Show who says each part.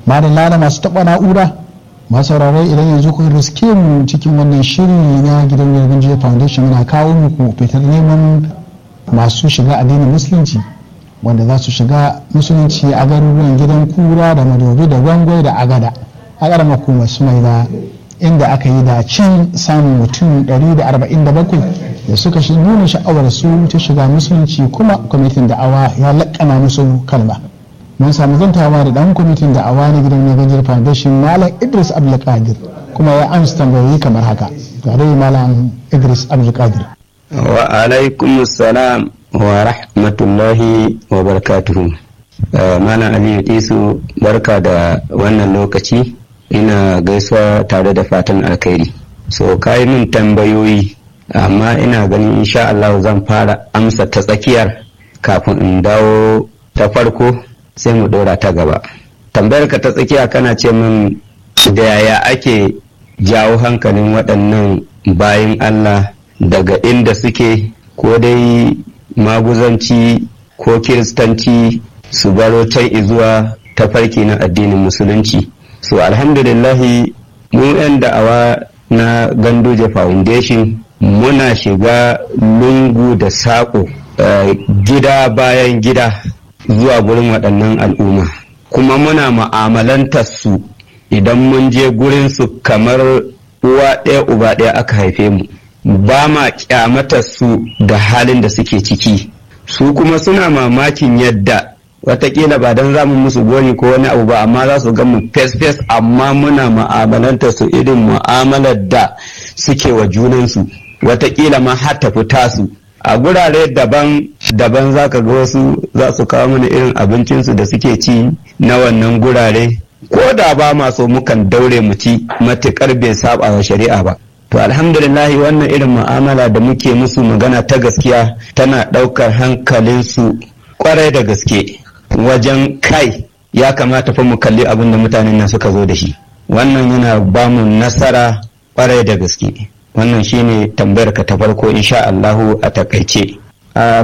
Speaker 1: ba da lana masu taɓa na'ura masu sauraron idan yanzu kun riske mu cikin wannan shiri na gidan yargin jiya foundation muna kawo muku fitar neman masu shiga addinin musulunci wanda za su shiga musulunci a garuruwan gidan kura da madobi da gwangwai da agada a ƙaramar hukumar su mai da inda aka yi da cin samun mutum 147 da suka shi nuna sha'awar su ta shiga musulunci kuma kwamitin da'awa ya laƙana musu kalma mun samu zantawa da dan kwamitin da'awa na gidan Nagajar Foundation Malam Idris Abdulkadir kuma ya amsa tambayoyi kamar haka tare Malam Idris Abdulkadir
Speaker 2: wa alaikum salam wa rahmatullahi wa barakatuhu Malam Aliyu Isu barka da wannan lokaci ina gaisuwa tare da fatan alkhairi so kayi min tambayoyi amma ina ganin insha Allah zan fara amsa ta tsakiyar kafin in dawo ta farko sai mu ɗora ta gaba tambayar ka ta tsakiya kana ce min da yaya ake jawo hankalin waɗannan bayan Allah daga inda suke ko dai maguzanci ko kiristanci su baro can izuwa ta farki na addinin musulunci so alhamdulillahi mu 'yan da'awa na ganduje foundation muna shiga lungu da saƙo uh, gida bayan gida zuwa gurin waɗannan al'umma kuma muna ma'amalantar su idan mun je gurin su kamar uwa ɗaya uba ɗaya aka haife mu ba ma kyamatar su da halin da suke ciki su kuma suna mamakin yadda watakila ba don zamu musu gori ko wani abu ba amma za su ga mu fes-fes amma muna ma'amalantar su irin mu'amalar da suke wa junansu watakila ma har ta fita su a gurare daban-daban za ka ga wasu za su kawo mana irin abincinsu da suke ci na wannan gurare ko da ba ma so mukan daure mu ci matuƙar bai saba wa shari'a ba to alhamdulillahi wannan irin mu'amala da muke musu magana ta gaskiya tana ɗaukar hankalinsu kwarai da gaske wajen kai ya kamata fa mu kalli abin da mutanen nan suka zo da shi wannan yana ba mu nasara kwarai da gaske wannan shine tambayar ka ta farko insha Allahu a takaice